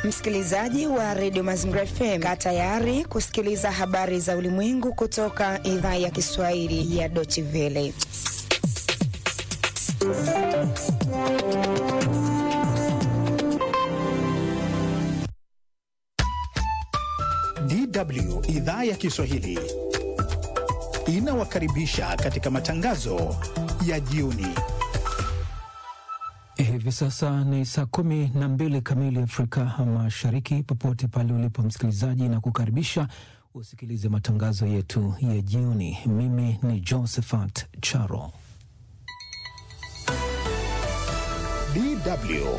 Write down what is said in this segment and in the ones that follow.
Msikilizaji wa redio Mazingira FM, kaa tayari kusikiliza habari za ulimwengu kutoka idhaa ya Kiswahili ya Deutsche Welle. DW idhaa ya Kiswahili inawakaribisha katika matangazo ya jioni. Hivi sasa ni saa kumi na mbili kamili Afrika Mashariki. Popote pale ulipo msikilizaji, na kukaribisha usikilize matangazo yetu ya jioni. Mimi ni Josephat Charo. DW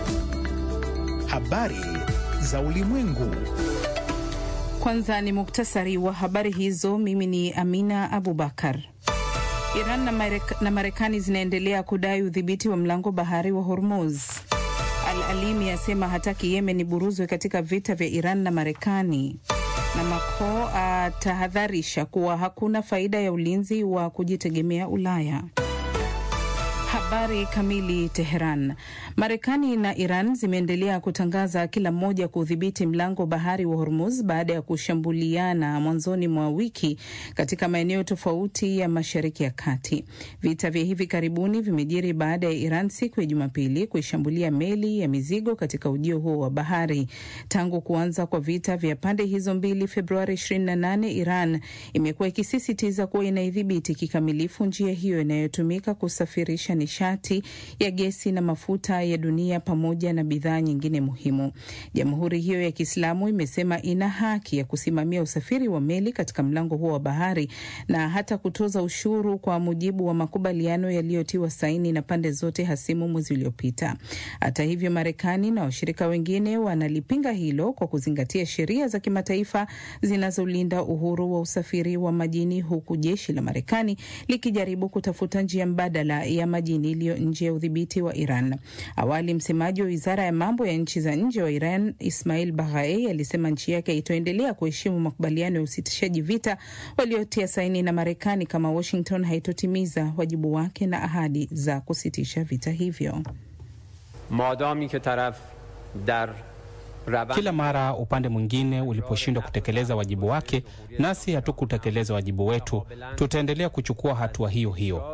habari za ulimwengu. Kwanza ni muktasari wa habari hizo. Mimi ni Amina Abubakar. Iran na, Marek na Marekani zinaendelea kudai udhibiti wa mlango bahari wa Hormuz. Al-Alimi asema hataki Yemen iburuzwe katika vita vya Iran na Marekani, na Macron atahadharisha kuwa hakuna faida ya ulinzi wa kujitegemea Ulaya. Habari kamili. Teheran. Marekani na Iran zimeendelea kutangaza kila mmoja kudhibiti mlango bahari wa Hormuz baada ya kushambuliana mwanzoni mwa wiki katika maeneo tofauti ya Mashariki ya Kati. Vita vya hivi karibuni vimejiri baada ya Iran siku ya Jumapili kuishambulia meli ya mizigo katika ujio huo wa bahari. Tangu kuanza kwa vita vya pande hizo mbili Februari 28, Iran imekuwa ikisisitiza kuwa inaidhibiti kikamilifu njia hiyo inayotumika kusafirisha nishati ya gesi na mafuta ya dunia pamoja na bidhaa nyingine muhimu. Jamhuri hiyo ya Kiislamu imesema ina haki ya kusimamia usafiri wa meli katika mlango huo wa bahari na hata kutoza ushuru kwa mujibu wa makubaliano yaliyotiwa saini na pande zote hasimu mwezi uliopita. Hata hivyo, Marekani na washirika wengine wanalipinga hilo kwa kuzingatia sheria za kimataifa zinazolinda uhuru wa usafiri wa majini, huku jeshi la Marekani likijaribu kutafuta njia mbadala ya majini iliyo nje ya udhibiti wa Iran. Awali msemaji wa wizara ya mambo ya nchi za nje wa Iran Ismail Baghai alisema nchi yake itaendelea kuheshimu makubaliano ya usitishaji vita waliotia saini na Marekani kama Washington haitotimiza wajibu wake na ahadi za kusitisha vita hivyo. madami ke taraf dar kila mara upande mwingine uliposhindwa kutekeleza wajibu wake, nasi hatukutekeleza wajibu wetu, tutaendelea kuchukua hatua hiyo hiyo.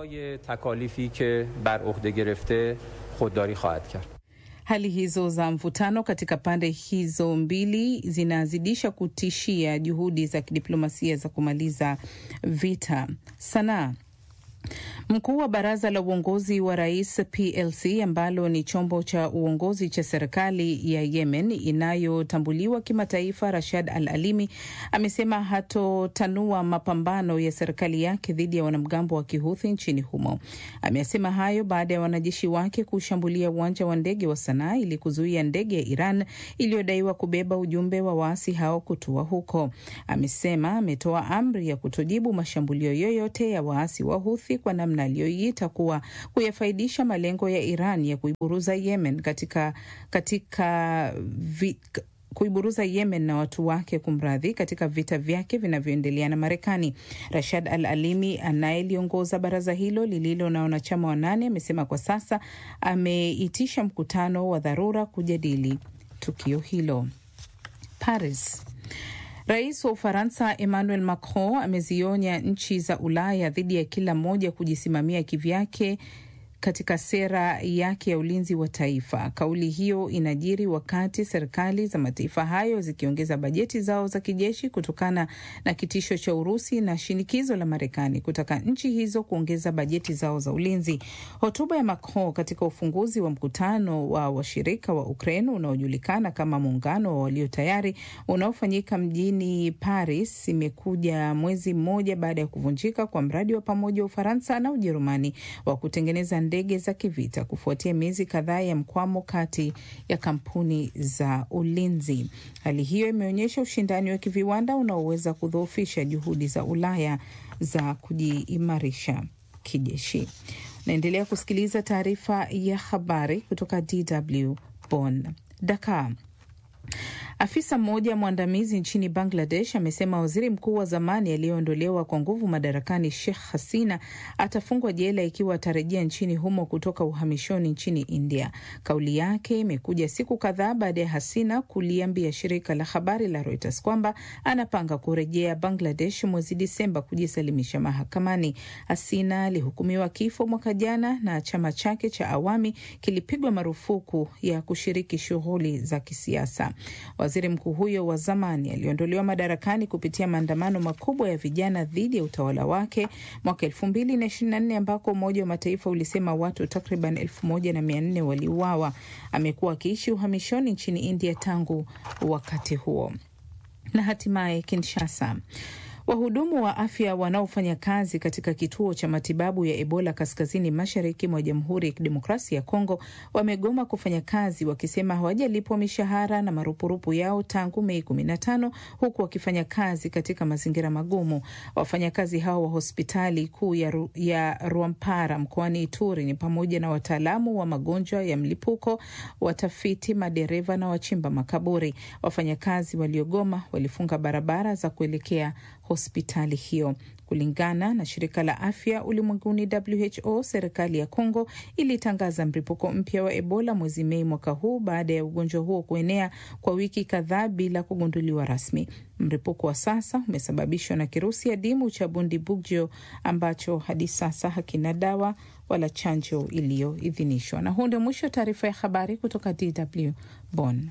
Hali hizo za mvutano katika pande hizo mbili zinazidisha kutishia juhudi za kidiplomasia za kumaliza vita. Sanaa Mkuu wa baraza la uongozi wa rais PLC ambalo ni chombo cha uongozi cha serikali ya Yemen inayotambuliwa kimataifa, Rashad Al Alimi amesema hatotanua mapambano ya serikali yake dhidi ya wanamgambo wa Kihuthi nchini humo. Amesema hayo baada ya wanajeshi wake kushambulia uwanja wa ndege wa Sanaa ili kuzuia ndege ya Iran iliyodaiwa kubeba ujumbe wa waasi hao kutua huko. Amesema ametoa amri ya kutojibu mashambulio yoyote ya waasi wa Huthi kwa namna aliyoiita kuwa kuyafaidisha malengo ya Iran ya kuiburuza Yemen katika, katika vi, kuiburuza Yemen na watu wake kumradhi, katika vita vyake vinavyoendelea na Marekani. Rashad Al Alimi anayeliongoza baraza hilo lililo na wanachama wanane amesema kwa sasa ameitisha mkutano wa dharura kujadili tukio hilo. Paris. Rais wa Ufaransa Emmanuel Macron amezionya nchi za Ulaya dhidi ya kila moja kujisimamia kivyake katika sera yake ya ulinzi wa taifa. Kauli hiyo inajiri wakati serikali za mataifa hayo zikiongeza bajeti zao za kijeshi kutokana na kitisho cha Urusi na shinikizo la Marekani kutaka nchi hizo kuongeza bajeti zao za ulinzi. Hotuba ya Macron katika ufunguzi wa mkutano wa washirika wa Ukraine unaojulikana kama muungano wa walio tayari unaofanyika mjini Paris imekuja mwezi mmoja baada ya kuvunjika kwa mradi wa pamoja wa Ufaransa na Ujerumani wa kutengeneza ndege za kivita kufuatia miezi kadhaa ya mkwamo kati ya kampuni za ulinzi. Hali hiyo imeonyesha ushindani wa kiviwanda unaoweza kudhoofisha juhudi za Ulaya za kujiimarisha kijeshi. Naendelea kusikiliza taarifa ya habari kutoka DW Bonn. Dakar. Afisa mmoja mwandamizi nchini Bangladesh amesema waziri mkuu wa zamani aliyeondolewa kwa nguvu madarakani Sheikh Hasina atafungwa jela ikiwa atarejea nchini humo kutoka uhamishoni nchini India. Kauli yake imekuja siku kadhaa baada ya Hasina kuliambia shirika la habari la Reuters kwamba anapanga kurejea Bangladesh mwezi Disemba kujisalimisha mahakamani. Hasina alihukumiwa kifo mwaka jana na chama chake cha Awami kilipigwa marufuku ya kushiriki shughuli za kisiasa. Waziri mkuu huyo wa zamani aliondolewa madarakani kupitia maandamano makubwa ya vijana dhidi ya utawala wake mwaka elfu mbili na ishirini na nne ambako Umoja wa Mataifa ulisema watu takriban elfu moja na mia nne waliuawa. Amekuwa akiishi uhamishoni nchini India tangu wakati huo. Na hatimaye Kinshasa. Wahudumu wa afya wanaofanya kazi katika kituo cha matibabu ya Ebola kaskazini mashariki mwa Jamhuri ya Kidemokrasia ya Kongo wamegoma kufanya kazi wakisema hawajalipwa mishahara na marupurupu yao tangu Mei 15 huku wakifanya kazi katika mazingira magumu. Wafanyakazi hao wa hospitali kuu ya, Ru, ya Rwampara mkoani Ituri ni pamoja na wataalamu wa magonjwa ya mlipuko, watafiti, madereva na wachimba makaburi. Wafanyakazi waliogoma walifunga barabara za kuelekea hospitali hiyo. Kulingana na shirika la afya ulimwenguni WHO, serikali ya Kongo ilitangaza mlipuko mpya wa Ebola mwezi Mei mwaka huu baada ya ugonjwa huo kuenea kwa wiki kadhaa bila kugunduliwa rasmi. Mlipuko wa sasa umesababishwa na kirusi adimu cha Bundibugyo ambacho hadi sasa hakina dawa wala chanjo iliyoidhinishwa. Na huu ndio mwisho wa taarifa ya habari kutoka DW Bonn.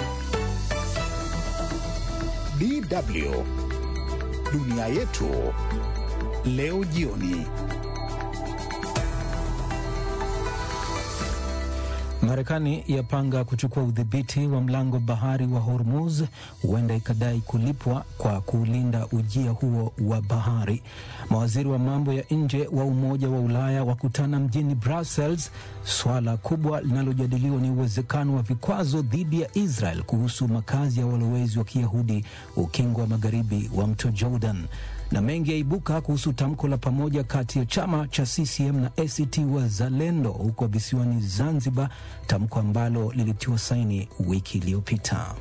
DW Dunia yetu leo jioni. Marekani yapanga kuchukua udhibiti wa mlango bahari wa Hormuz, huenda ikadai kulipwa kwa kuulinda ujia huo wa bahari. Mawaziri wa mambo ya nje wa Umoja wa Ulaya wakutana mjini Brussels. Swala kubwa linalojadiliwa ni uwezekano wa vikwazo dhidi ya Israel kuhusu makazi ya walowezi wa Kiyahudi ukingo wa magharibi wa mto Jordan na mengi yaibuka kuhusu tamko la pamoja kati ya chama cha CCM na ACT Wazalendo huko visiwani Zanzibar, tamko ambalo lilitiwa saini wiki iliyopita.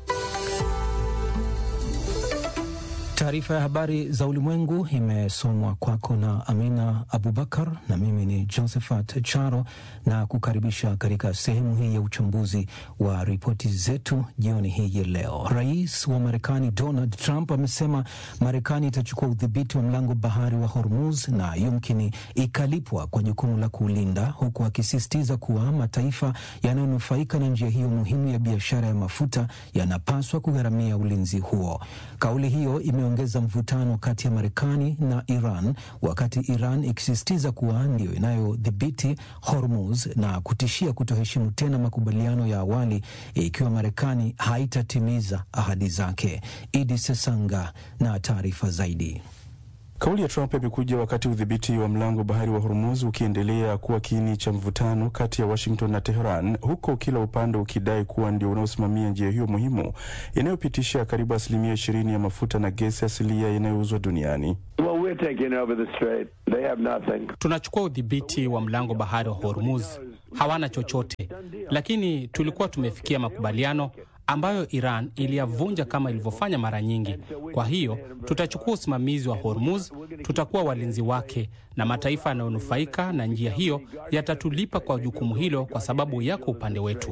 Taarifa ya habari za ulimwengu imesomwa kwako na Amina Abubakar na mimi ni Josephat Charo, na kukaribisha katika sehemu hii ya uchambuzi wa ripoti zetu jioni hii ya leo. Rais wa Marekani Donald Trump amesema Marekani itachukua udhibiti wa mlango bahari wa Hormuz na yumkini ikalipwa kwa jukumu la kuulinda, huku akisisitiza kuwa mataifa yanayonufaika na njia hiyo muhimu ya biashara ya mafuta yanapaswa kugharamia ulinzi huo. Kauli hiyo ime ongeza mvutano kati ya Marekani na Iran wakati Iran ikisisitiza kuwa ndio inayodhibiti Hormuz na kutishia kutoheshimu tena makubaliano ya awali ikiwa Marekani haitatimiza ahadi zake. Idi Sesanga na taarifa zaidi. Kauli ya Trump imekuja wakati udhibiti wa mlango bahari wa Hormuz ukiendelea kuwa kiini cha mvutano kati ya Washington na Teheran, huko kila upande ukidai kuwa ndio unaosimamia njia hiyo muhimu inayopitisha karibu asilimia ishirini ya mafuta na gesi asilia inayouzwa duniani. Well, we're taking over the strait. They have nothing. Tunachukua udhibiti wa mlango bahari wa Hormuz, hawana chochote, lakini tulikuwa tumefikia makubaliano ambayo Iran iliyavunja kama ilivyofanya mara nyingi. Kwa hiyo tutachukua usimamizi wa Hormuz, tutakuwa walinzi wake, na mataifa yanayonufaika na njia hiyo yatatulipa kwa jukumu hilo, kwa sababu yako upande wetu.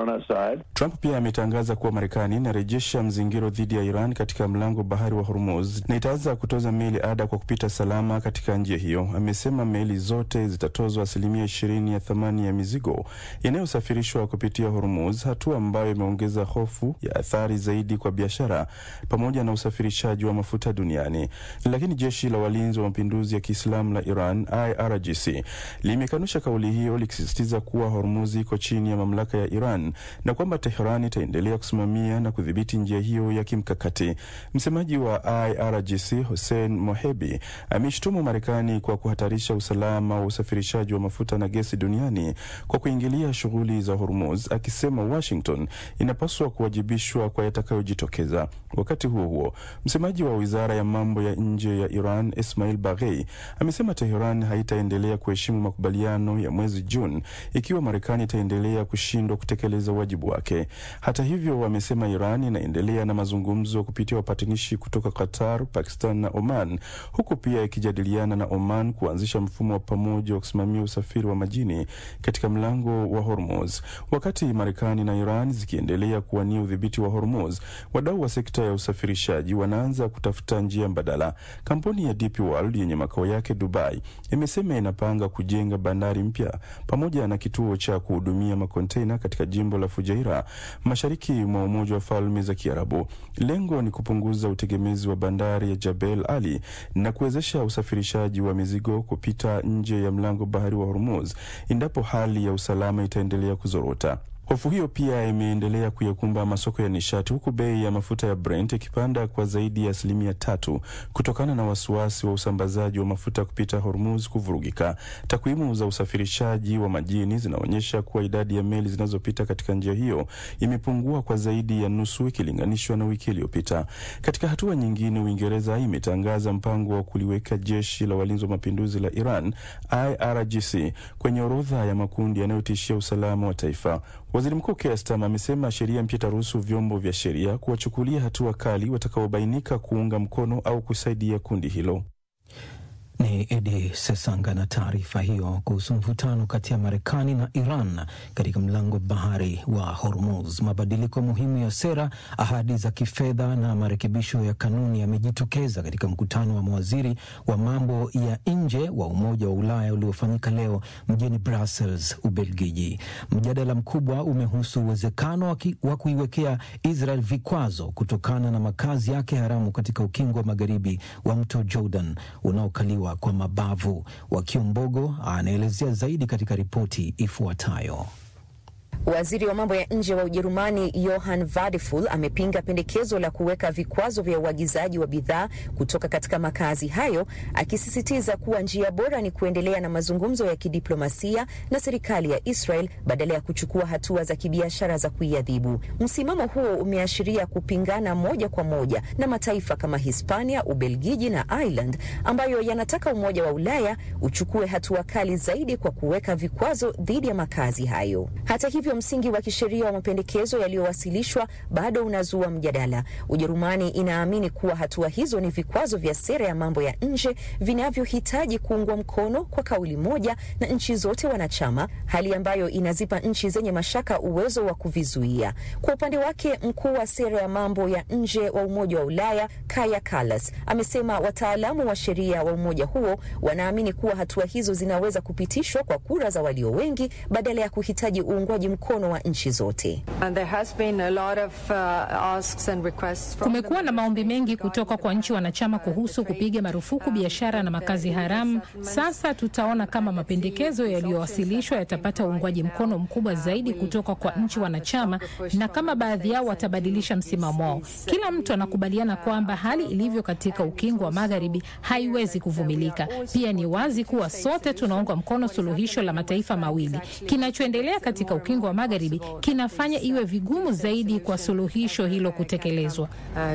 Trump pia ametangaza kuwa Marekani inarejesha mzingiro dhidi ya Iran katika mlango bahari wa Hormuz na itaanza kutoza meli ada kwa kupita salama katika njia hiyo. Amesema meli zote zitatozwa asilimia ishirini ya thamani ya mizigo inayosafirishwa kupitia Hormuz, hatua ambayo imeongeza hofu ya athari zaidi kwa biashara pamoja na usafirishaji wa mafuta duniani. Lakini jeshi la walinzi wa mapinduzi ya Kiislamu la Iran IRGC limekanusha kauli hiyo likisisitiza kuwa Hormuz iko chini ya mamlaka ya Iran na kwamba Tehran itaendelea kusimamia na kudhibiti njia hiyo ya kimkakati. Msemaji wa IRGC Hussein Mohebi ameshtumu Marekani kwa kuhatarisha usalama wa usafirishaji wa mafuta na gesi duniani kwa kuingilia shughuli za Hormuz, akisema Washington inapaswa wanatakiwa kuwajibishwa kwa yatakayojitokeza. Wakati huo huo, msemaji wa wizara ya mambo ya nje ya Iran Ismail Baghei amesema Teheran haitaendelea kuheshimu makubaliano ya mwezi Juni ikiwa Marekani itaendelea kushindwa kutekeleza wajibu wake. Hata hivyo, wamesema Iran inaendelea na mazungumzo kupitia wapatanishi kutoka Qatar, Pakistan na Oman, huku pia ikijadiliana na Oman kuanzisha mfumo wa pamoja wa kusimamia usafiri wa majini katika mlango wa Hormuz. Wakati Marekani na Iran zikiendelea kuwania udhibiti wa Hormuz, wadau wa sekta ya usafirishaji wanaanza kutafuta njia mbadala. Kampuni ya DP World yenye makao yake Dubai imesema inapanga kujenga bandari mpya pamoja na kituo cha kuhudumia makontena katika jimbo la Fujairah mashariki mwa Umoja wa Falme za Kiarabu. Lengo ni kupunguza utegemezi wa bandari ya Jabel Ali na kuwezesha usafirishaji wa mizigo kupita nje ya mlango bahari wa Hormuz endapo hali ya usalama itaendelea kuzorota. Hofu hiyo pia imeendelea kuyakumba masoko ya nishati huku bei ya mafuta ya Brent ikipanda kwa zaidi ya asilimia tatu kutokana na wasiwasi wa usambazaji wa mafuta kupita Hormuz kuvurugika. Takwimu za usafirishaji wa majini zinaonyesha kuwa idadi ya meli zinazopita katika njia hiyo imepungua kwa zaidi ya nusu ikilinganishwa na wiki iliyopita. Katika hatua nyingine, Uingereza imetangaza mpango wa kuliweka jeshi la walinzi wa mapinduzi la Iran IRGC kwenye orodha ya makundi yanayotishia usalama wa taifa. Waziri Mkuu Keir Starmer amesema sheria mpya itaruhusu vyombo vya sheria kuwachukulia hatua kali watakaobainika kuunga mkono au kusaidia kundi hilo. Ni Edi Sesanga na taarifa hiyo kuhusu mvutano kati ya Marekani na Iran katika mlango bahari wa Hormuz. Mabadiliko muhimu ya sera, ahadi za kifedha na marekebisho ya kanuni yamejitokeza katika mkutano wa mawaziri wa mambo ya nje wa Umoja wa Ulaya uliofanyika leo mjini Brussels, Ubelgiji. Mjadala mkubwa umehusu uwezekano wa kuiwekea Israel vikwazo kutokana na makazi yake haramu katika ukingo wa magharibi wa mto Jordan unaokaliwa kwa mabavu. Wakiombogo anaelezea zaidi katika ripoti ifuatayo. Waziri wa mambo ya nje wa Ujerumani Johann Wadephul amepinga pendekezo la kuweka vikwazo vya uagizaji wa bidhaa kutoka katika makazi hayo, akisisitiza kuwa njia bora ni kuendelea na mazungumzo ya kidiplomasia na serikali ya Israel badala ya kuchukua hatua za kibiashara za kuiadhibu. Msimamo huo umeashiria kupingana moja kwa moja na mataifa kama Hispania, Ubelgiji na Ireland ambayo yanataka Umoja wa Ulaya uchukue hatua kali zaidi kwa kuweka vikwazo dhidi ya makazi hayo. Hata hivyo msingi wa kisheria wa mapendekezo yaliyowasilishwa bado unazua mjadala. Ujerumani inaamini kuwa hatua hizo ni vikwazo vya sera ya mambo ya nje vinavyohitaji kuungwa mkono kwa kauli moja na nchi zote wanachama, hali ambayo inazipa nchi zenye mashaka uwezo wa kuvizuia. Kwa upande wake, mkuu wa sera ya mambo ya nje wa Umoja wa Ulaya Kaja Kallas amesema wataalamu wa sheria wa umoja huo wanaamini kuwa hatua hizo zinaweza kupitishwa kwa kura za walio wengi badala ya kuhitaji uungwaji mkono wa nchi zote. Kumekuwa na maombi mengi kutoka kwa nchi wanachama kuhusu kupiga marufuku biashara na makazi haramu. Sasa tutaona kama mapendekezo yaliyowasilishwa yatapata uungwaji mkono mkubwa zaidi kutoka kwa nchi wanachama na kama baadhi yao watabadilisha msimamo wao. Kila mtu anakubaliana kwamba hali ilivyo katika ukingo wa magharibi haiwezi kuvumilika. Pia ni wazi kuwa sote tunaunga mkono suluhisho la mataifa mawili. Kinachoendelea katika ukingo wa magharibi kinafanya iwe vigumu zaidi kwa suluhisho hilo kutekelezwa.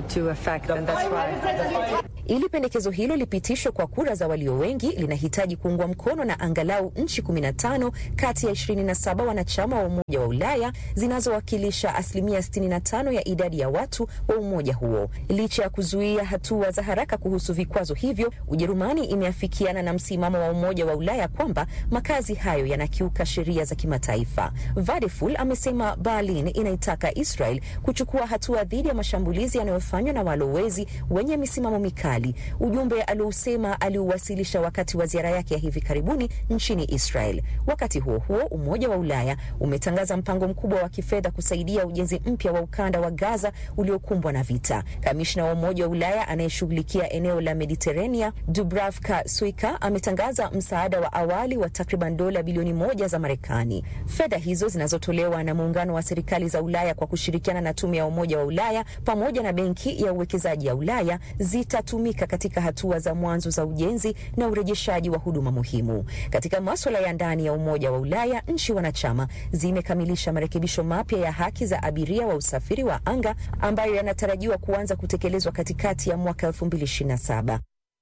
Ili pendekezo hilo lipitishwe kwa kura za walio wengi, linahitaji kuungwa mkono na angalau nchi 15 kati ya 27 wanachama wa Umoja wa Ulaya zinazowakilisha asilimia 65 ya idadi ya watu wa umoja huo. Licha ya kuzuia hatua za haraka kuhusu vikwazo hivyo, Ujerumani imeafikiana na msimamo wa Umoja wa Ulaya kwamba makazi hayo yanakiuka sheria za kimataifa. Vadeful amesema Berlin inaitaka Israel kuchukua hatua dhidi ya mashambulizi yanayofanywa na walowezi wenye misimamo mikali, ujumbe aliousema aliuwasilisha wakati wa ziara yake ya hivi karibuni nchini Israel. Wakati huo huo, Umoja wa Ulaya umetangaza mpango mkubwa wa kifedha kusaidia ujenzi mpya wa ukanda wa Gaza uliokumbwa na vita. Kamishna wa Umoja wa Ulaya anayeshughulikia eneo la Mediterania Dubravka Suika ametangaza msaada wa awali wa takriban dola bilioni moja za Marekani. Fedha hizo zinazotolewa na muungano wa serikali za Ulaya kwa kushirikiana na tume ya Umoja wa Ulaya pamoja na benki ya uwekezaji ya Ulaya zitatumika kutumika katika hatua za mwanzo za ujenzi na urejeshaji wa huduma muhimu. Katika maswala ya ndani ya Umoja wa Ulaya, nchi wanachama zimekamilisha marekebisho mapya ya haki za abiria wa usafiri wa anga ambayo yanatarajiwa kuanza kutekelezwa katikati ya mwaka 2027.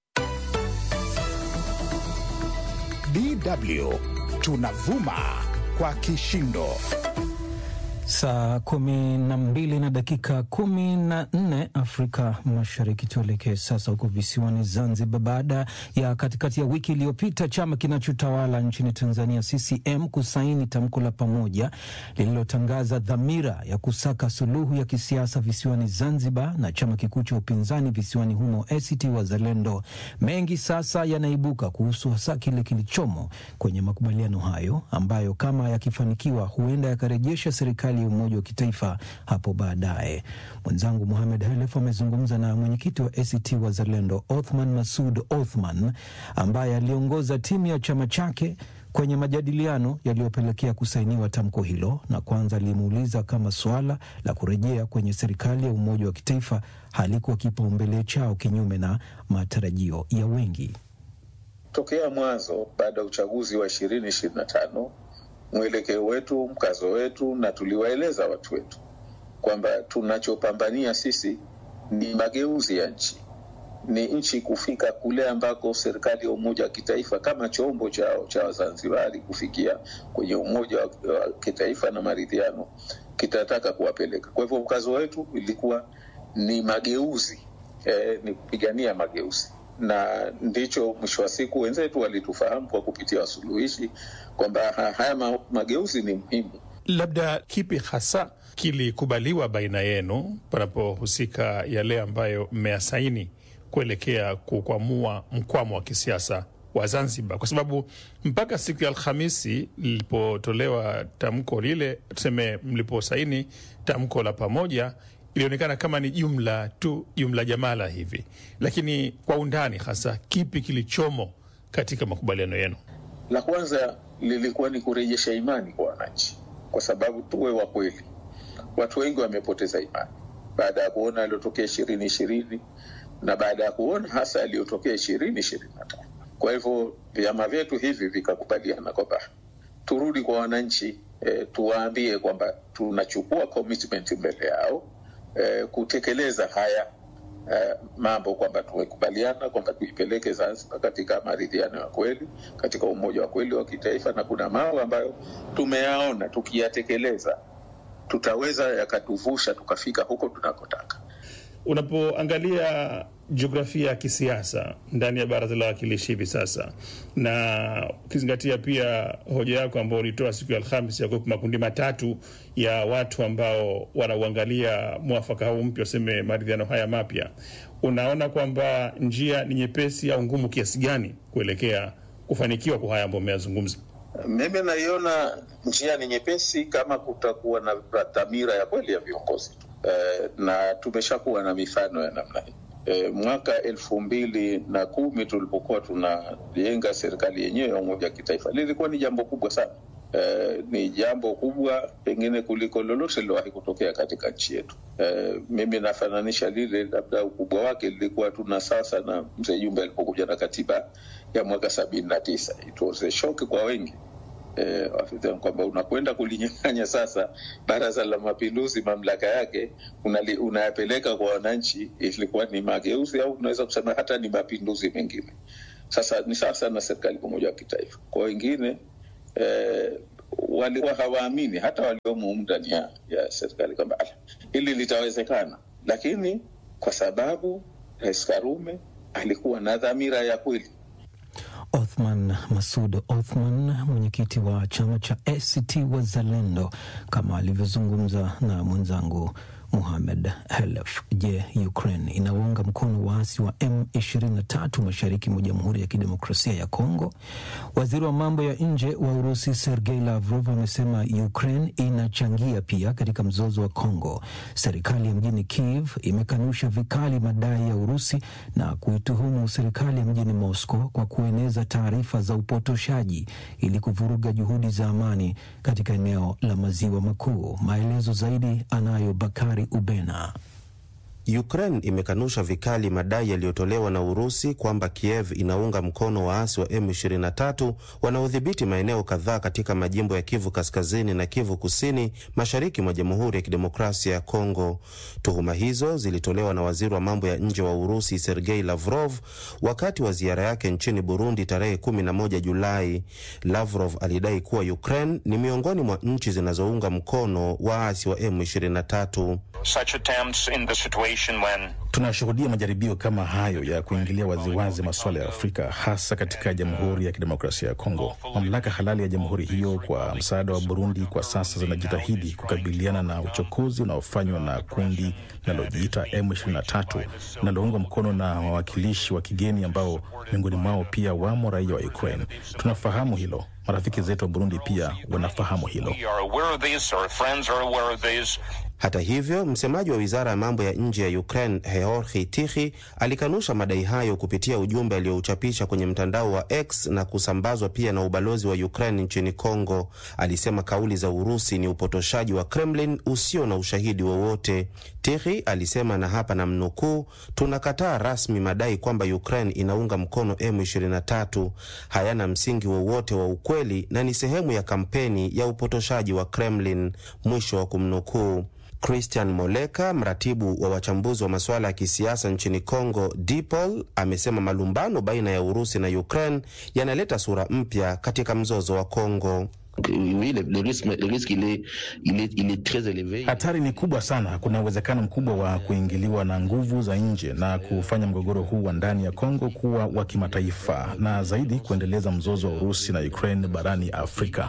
DW tunavuma kwa kishindo. Saa kumi na mbili na dakika kumi na nne Afrika Mashariki. Tuelekee sasa huko visiwani Zanzibar. Baada ya katikati ya wiki iliyopita chama kinachotawala nchini Tanzania CCM kusaini tamko la pamoja lililotangaza dhamira ya kusaka suluhu ya kisiasa visiwani Zanzibar na chama kikuu cha upinzani visiwani humo ACT Wazalendo, mengi sasa yanaibuka kuhusu hasa kile kilichomo kwenye makubaliano hayo ambayo kama yakifanikiwa huenda yakarejesha serikali ya umoja wa kitaifa hapo baadaye. Mwenzangu Muhamed Halef amezungumza na mwenyekiti wa ACT Wazalendo Othman Masud Othman ambaye aliongoza timu ya chama chake kwenye majadiliano yaliyopelekea kusainiwa tamko hilo, na kwanza alimuuliza kama suala la kurejea kwenye serikali ya umoja wa kitaifa halikuwa kipaumbele chao kinyume na matarajio ya wengi. Tokea mwanzo baada ya uchaguzi wa ishirini ishirini na tano mwelekeo wetu, mkazo wetu, na tuliwaeleza watu wetu kwamba tunachopambania sisi ni mageuzi ya nchi, ni nchi kufika kule ambako serikali ya umoja wa kitaifa kama chombo chao cha Wazanzibari kufikia kwenye umoja wa, wa kitaifa na maridhiano kitataka kuwapeleka. Kwa hivyo mkazo wetu ilikuwa ni mageuzi eh, ni kupigania mageuzi na ndicho mwisho wa siku wenzetu walitufahamu kwa kupitia wasuluhishi kwamba haya ma, mageuzi ni muhimu. Labda kipi hasa kilikubaliwa baina yenu panapohusika yale ambayo mmeyasaini kuelekea kukwamua mkwamo wa kisiasa wa Zanzibar? Kwa sababu mpaka siku ya Alhamisi lilipotolewa tamko lile, tuseme mliposaini tamko la pamoja ilionekana kama ni jumla tu, jumla jamala hivi, lakini kwa undani hasa kipi kilichomo katika makubaliano yenu? La kwanza lilikuwa ni kurejesha imani kwa wananchi, kwa sababu tuwe wa kweli, watu wengi wamepoteza imani baada ya kuona yaliyotokea ishirini ishirini na baada ya kuona hasa yaliyotokea ishirini ishirini na tano. Kwa hivyo vyama vyetu hivi vikakubaliana kwamba turudi kwa wananchi, e, tuwaambie kwamba tunachukua commitment mbele yao Eh, kutekeleza haya eh, mambo kwamba tumekubaliana kwamba tuipeleke Zanzibar katika maridhiano ya kweli, katika umoja wa kweli wa kitaifa, na kuna mambo ambayo tumeyaona tukiyatekeleza tutaweza yakatuvusha tukafika huko tunakotaka. Unapoangalia jiografia ya kisiasa ndani ya baraza la wawakilishi hivi sasa, na ukizingatia pia hoja yako ambayo ulitoa siku ya Alhamis ya kuwepo makundi matatu ya watu ambao wanauangalia mwafaka huu mpya, waseme maridhiano haya mapya, unaona kwamba njia ni nyepesi au ngumu kiasi gani kuelekea kufanikiwa kwa haya ambayo umeyazungumza? Mimi naiona njia ni nyepesi kama kutakuwa na dhamira ya kweli ya viongozi tu. Eh, na tumeshakuwa na mifano ya namna hii. Eh, mwaka elfu mbili na kumi tulipokuwa tunajenga serikali yenyewe ya umoja wa kitaifa lilikuwa ni jambo kubwa sana. Eh, ni jambo kubwa pengine kuliko lolote lilowahi kutokea katika nchi yetu. Eh, mimi nafananisha lile, labda ukubwa wake lilikuwa tuna sasa na mzee Jumbe alipokuja na katiba ya mwaka sabini na tisa. It was a shock kwa wengi eh, kwamba unakwenda kulinyang'anya sasa Baraza la Mapinduzi mamlaka yake unali, unayapeleka kwa wananchi. Ilikuwa ni mageuzi au unaweza kusema hata ni mapinduzi mengine. Sasa ni sasa na serikali pamoja wa kitaifa. Kwa wengine eh, walikuwa hawaamini hata waliomo ndani ya, ya serikali kwamba hili litawezekana, lakini kwa sababu Rais Karume alikuwa na dhamira ya kweli Othman Masud Othman, mwenyekiti wa chama cha ACT Wazalendo, kama alivyozungumza na mwenzangu Muhamed Helef. Je, Ukraine inaunga mkono waasi wa M23 mashariki mwa Jamhuri ya Kidemokrasia ya Kongo? Waziri wa mambo ya nje wa Urusi Sergei Lavrov amesema Ukraine inachangia pia katika mzozo wa Kongo. Serikali ya mjini Kiev imekanusha vikali madai ya Urusi na kuituhumu serikali ya mjini Moscow kwa kueneza taarifa za upotoshaji ili kuvuruga juhudi za amani katika eneo la maziwa makuu. Maelezo zaidi anayo Bakari Ubena. Ukraine imekanusha vikali madai yaliyotolewa na Urusi kwamba Kiev inaunga mkono waasi wa M23 wanaodhibiti maeneo kadhaa katika majimbo ya Kivu Kaskazini na Kivu Kusini, mashariki mwa Jamhuri ya Kidemokrasia ya Kongo. Tuhuma hizo zilitolewa na waziri wa mambo ya nje wa Urusi Sergei Lavrov wakati wa ziara yake nchini Burundi tarehe 11 Julai. Lavrov alidai kuwa Ukraine ni miongoni mwa nchi zinazounga mkono waasi wa M23. Tunashuhudia majaribio kama hayo ya kuingilia waziwazi masuala ya Afrika, hasa katika Jamhuri ya Kidemokrasia ya Kongo. Mamlaka halali ya jamhuri hiyo kwa msaada wa Burundi kwa sasa zinajitahidi kukabiliana na uchokozi unaofanywa na kundi linalojiita M23 linaloungwa mkono na wawakilishi wa kigeni ambao miongoni mwao pia wamo raia wa Ukraine. Tunafahamu hilo. Marafiki zetu wa Burundi pia wanafahamu hilo. Hata hivyo, msemaji wa wizara ya mambo ya nje ya Ukraine Georgi Tichi alikanusha madai hayo kupitia ujumbe aliyouchapisha kwenye mtandao wa X na kusambazwa pia na ubalozi wa Ukraine nchini Kongo. Alisema kauli za Urusi ni upotoshaji wa Kremlin usio na ushahidi wowote. Tichi alisema, na hapa na mnukuu, tunakataa rasmi madai kwamba Ukraine inaunga mkono M23, hayana msingi wowote wa ukweli na ni sehemu ya kampeni ya upotoshaji wa Kremlin, mwisho wa kumnukuu. Christian Moleka, mratibu wa wachambuzi wa masuala ya kisiasa nchini Congo, DPOL, amesema malumbano baina ya Urusi na Ukraine yanaleta sura mpya katika mzozo wa Congo. Hatari ni kubwa sana. Kuna uwezekano mkubwa wa kuingiliwa na nguvu za nje na kufanya mgogoro huu wa ndani ya Kongo kuwa wa kimataifa na zaidi kuendeleza mzozo wa Urusi na Ukraine barani Afrika.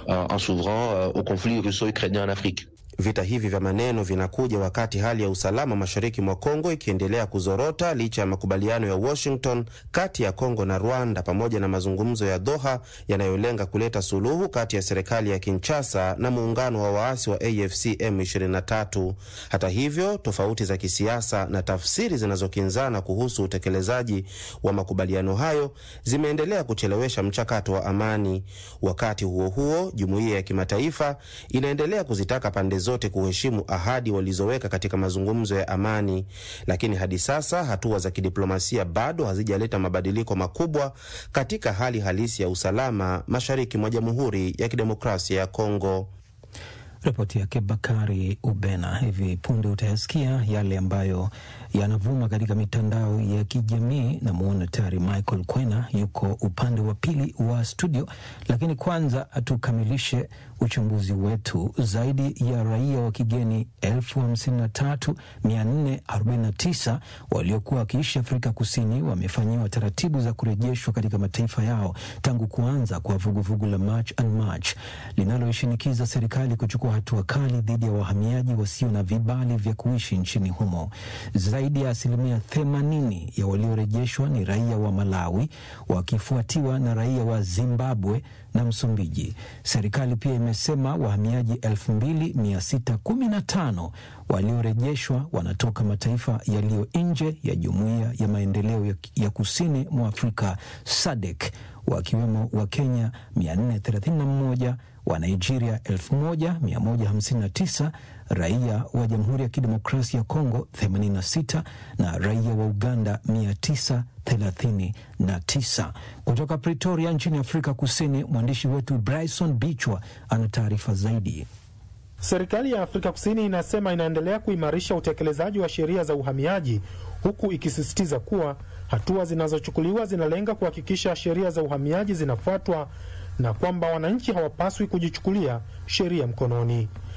Vita hivi vya maneno vinakuja wakati hali ya usalama mashariki mwa Kongo ikiendelea kuzorota licha ya makubaliano ya Washington kati ya Kongo na Rwanda pamoja na mazungumzo ya Doha yanayolenga kuleta suluhu kati ya serikali ya Kinshasa na muungano wa waasi wa AFC M23. Hata hivyo, tofauti za kisiasa na tafsiri zinazokinzana kuhusu utekelezaji wa makubaliano hayo zimeendelea kuchelewesha mchakato wa amani. Wakati huo huo, jumuiya ya kimataifa inaendelea kuzitaka pande zote kuheshimu ahadi walizoweka katika mazungumzo ya amani, lakini hadi sasa hatua za kidiplomasia bado hazijaleta mabadiliko makubwa katika hali halisi ya usalama mashariki mwa Jamhuri ya Kidemokrasia ya Kongo. Ripoti yake Bakari Ubena. Hivi punde utayasikia yale ambayo yanavuma katika mitandao ya kijamii. Namwona tayari Michael Kwena yuko upande wa pili wa studio, lakini kwanza tukamilishe uchambuzi wetu. Zaidi ya raia wa kigeni elfu hamsini na tatu mia nne arobaini na tisa waliokuwa wakiishi Afrika Kusini wamefanyiwa taratibu za kurejeshwa katika mataifa yao tangu kuanza kwa vuguvugu la March and March linaloishinikiza serikali kuchukua hatua kali dhidi ya wahamiaji wasio na vibali vya kuishi nchini humo. Zaidi ya asilimia themanini ya waliorejeshwa ni raia wa Malawi wakifuatiwa na raia wa Zimbabwe na Msumbiji. Serikali pia imesema wahamiaji 2615 waliorejeshwa wanatoka mataifa yaliyo nje ya jumuiya ya maendeleo ya, ya kusini mwa Afrika SADC wakiwemo wa Kenya 431 wa Nigeria 1159 raia wa Jamhuri ya Kidemokrasia ya Kongo 86 na raia wa Uganda 939. Kutoka Pretoria nchini Afrika Kusini, mwandishi wetu Bryson Bichwa ana taarifa zaidi. Serikali ya Afrika Kusini inasema inaendelea kuimarisha utekelezaji wa sheria za uhamiaji huku ikisisitiza kuwa hatua zinazochukuliwa zinalenga kuhakikisha sheria za uhamiaji zinafuatwa na kwamba wananchi hawapaswi kujichukulia sheria mkononi.